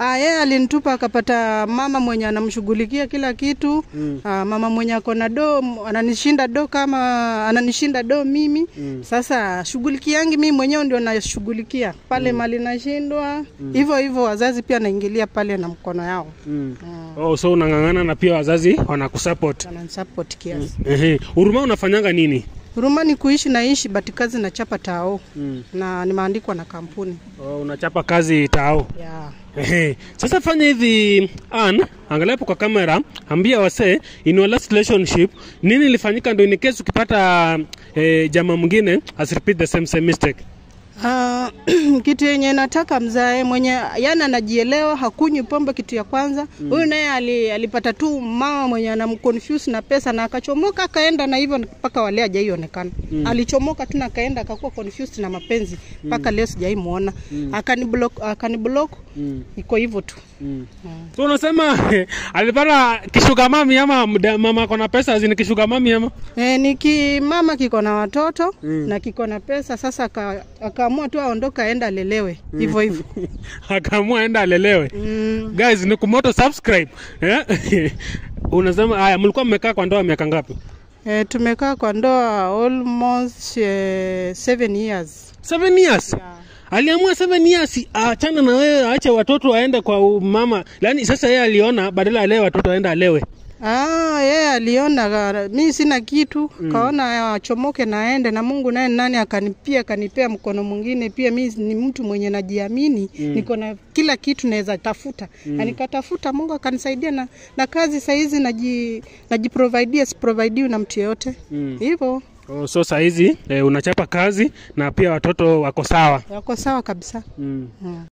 Ah, yeye alinitupa akapata mama mwenye anamshughulikia kila kitu mm. Ah, mama mwenye ako na do m- ananishinda do kama ananishinda do mimi mm. Sasa shughuliki yangi mimi mwenyewe ndio nashughulikia pale mm. mali nashindwa hivyo hivyo, wazazi pia naingilia pale na mkono yao Mm. Oh, so unang'ang'ana na pia wazazi wanakusupport. wananisupport kiasi. Ehe. Huruma unafanyanga nini? Huruma ni kuishi naishi but kazi nachapa tao Mm. na nimeandikwa na kampuni Oh, unachapa kazi tao. yeah. Ehe. Sasa fanya hivi Ann, angalia hapo kwa kamera, ambia wasee in your last relationship nini ilifanyika ndio in case ukipata eh, jamaa mwingine as repeat the same same mistake. Ah, kitu yenye nataka mzae mwenye yani anajielewa, hakunywi pombe, kitu ya kwanza. Huyu naye ali, alipata tu mama mwenye anamconfuse na pesa na akachomoka akaenda, na hivyo mpaka wale hajaionekana. Alichomoka tu na akaenda akakuwa confused na mapenzi mpaka leo sijaimuona. Akaniblock, akaniblock iko hivyo tu. So unasema alipata kishuga mami ama mda- mama ako na pesa azini kishuga mami ama? E, niki mama kiko na watoto na kiko na pesa sasa, aka- akaamua tu aondoka aenda alelewe hivyo hivyo. Akaamua enda alelewe. Mm. Guys, ni kumoto subscribe. Eh? Unasema haya mlikuwa mmekaa kwa ndoa miaka ngapi? E, tumekaa kwa ndoa almost eh, seven years. Seven years. Aliamua seven years aachana na wewe, aache watoto aende kwa mama. Yaani sasa yeye aliona badala alee watoto aende alewe. Ah, yeye aliona ga- mi sina kitu kaona achomoke na aende, na Mungu naye nani akanipia akanipea mkono mwingine. Pia mi ni mtu mwenye najiamini, niko na kila kitu naweza tafuta na nikatafuta, Mungu akanisaidia na, na kazi saizi naji najiprovidea, siprovidiwi na mtu yeyote hivyo. Oh, so saa hizi eh, unachapa kazi na pia watoto wako sawa. Wako sawa kabisa. Mm. Mm.